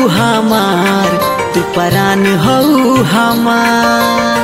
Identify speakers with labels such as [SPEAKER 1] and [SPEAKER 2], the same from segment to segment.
[SPEAKER 1] हमार तू परान हौ हमार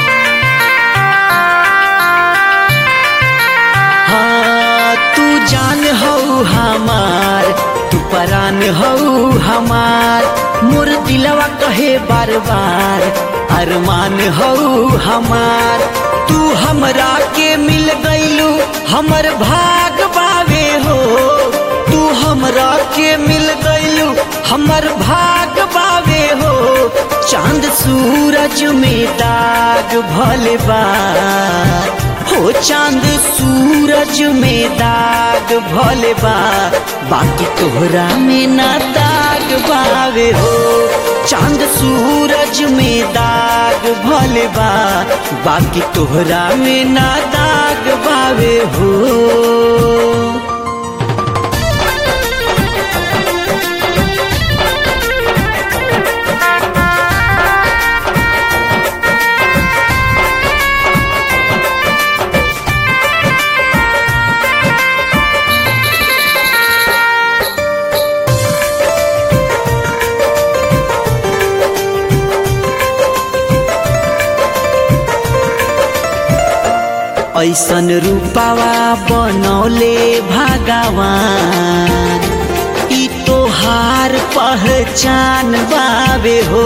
[SPEAKER 1] हाँ तू जान हौ हमार तू परान हौ हमार मोर दिलवा कहे बार बार अरमान हौ हमार तू हमरा के मिल गईलू हमर भाग बावे हो तू हमरा के मिल गईलू हमर भाग बावे हो चांद सूरज में दाग भले बा हो चांद सूरज में दाग भले बा बाकी तोहरा में ना दाग बावे हो चांद सूरज में दाग भले बा बाकी तोहरा में ना दाग बावे हो ऐसन रूपावा बनौले भगवान ई तोहार पहचान बावे हो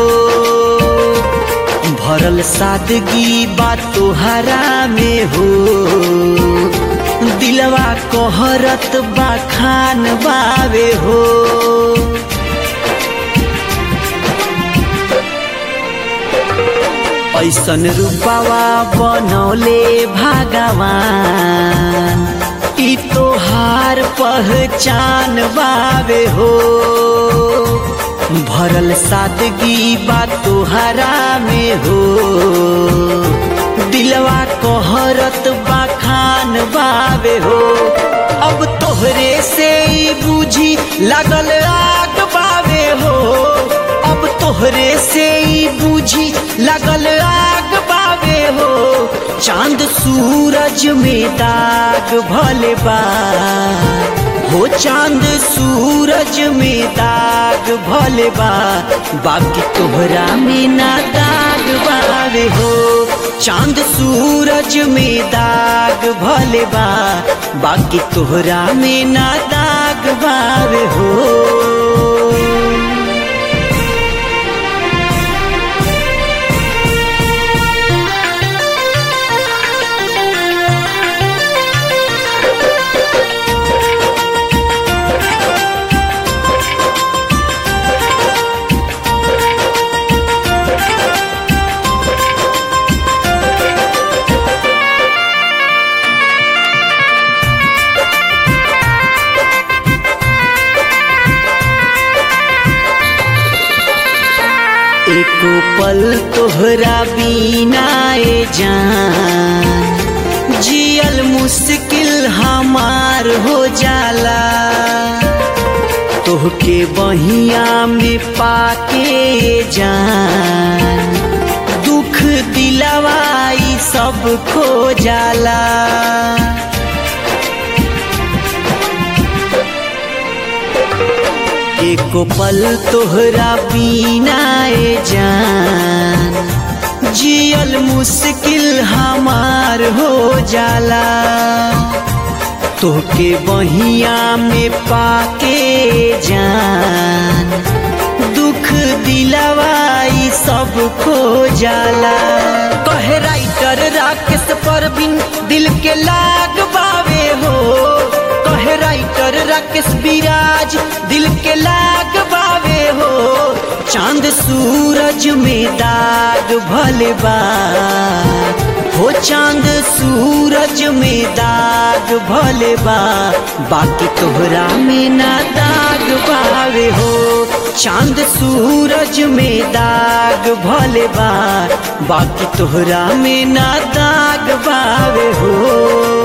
[SPEAKER 1] भरल सादगी बा तोहरा में हो दिलवा कहरत बा खान बावे हो ऐसन रूपावा बनौले भगवान ई तोहार पहचान बावे हो भरल सादगी बा तोहरा में हो दिलवा कहरत बा खान बावे हो अब तोहरे से ही बूझी लगल आग बावे हो अब तोहरे से ही बूझी लगल आग बावे हो चांद सूरज में दाग भले बा हो चांद सूरज में दाग भले बा बाकी तोहरा में ना दाग बावे हो चांद सूरज में दाग भले बा बाकी तोहरा में ना दाग बावे हो एको पल तोहरा बिना ए जान जियल मुश्किल हमार हो जाला तोहके बहिया में पाके जान दुख दिलवाई सब खो जाला एको पल तोहरा बिना ए जान जियल मुश्किल हमार हो जाला तोहके बहिया में पाके जान दुख दिलवाई सब खो जाला कहे राइटर राकेश परवीन दिल के लाग बावे हो कहे राइटर राकेश विराज दिल के लाग बावे हो चांद सूरज में दाग भले बा हो चांद सूरज में दाग भले बा बाकी तोहरा में ना दाग बावे हो चांद सूरज में दाग भले बा बाकी तोहरा में ना दाग बावे हो